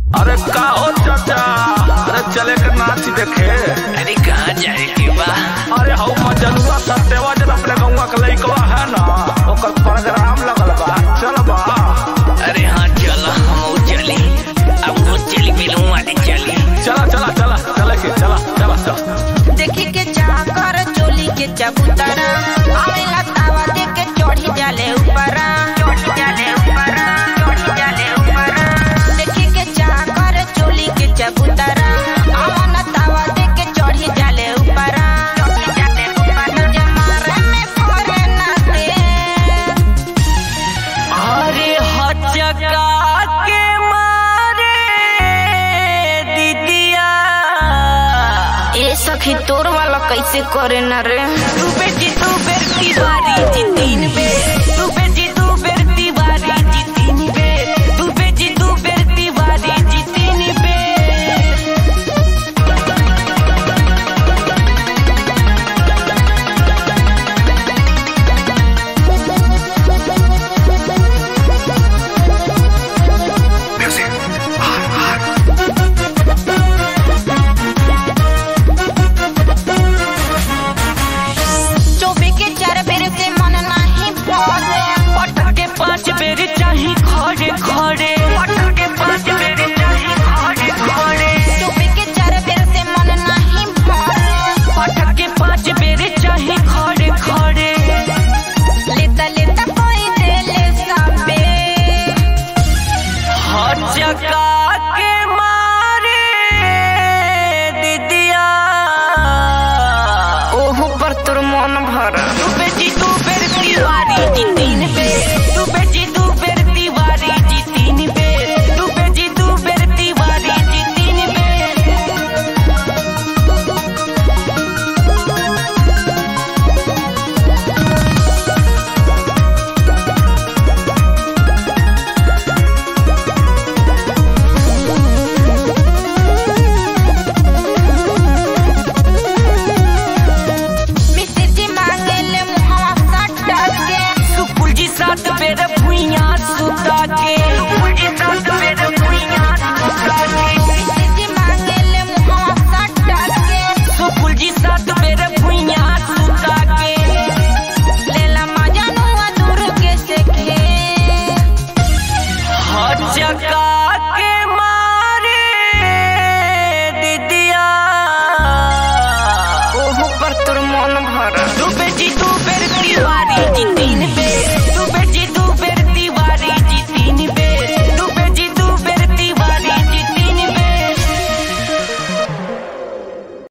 अरे का हो चाचा अरे चले के नाच देखे अरे कहाँ जाए के बा अरे हौ मजनुआ सत्यवा जन अपने गौवा के लइकवा है ना ओकर प्रोग्राम लगल बा चल बा अरे हाँ चलो हम चली अब वो चली मिलूं वाली चली चला चला चला चले के चला चला चल देखी के चाकर चोली के चबूतरा आवेला तावा दे के चढ़ी जाले ऊपरा चढ़ी जाले ऊपरा चढ़ी जाले ऊपरा देखी के चाकर चोली के चबूतरा आवन तावा दे के चढ़ी जाले ऊपरा चढ़ी जाले ऊपरा जमारे में फरे ना दे अरे हचका के मारे दीदिया ए सखी तोर वाला कैसे करे न रे तू बेटी तू बेर की बारी जी तीन बेर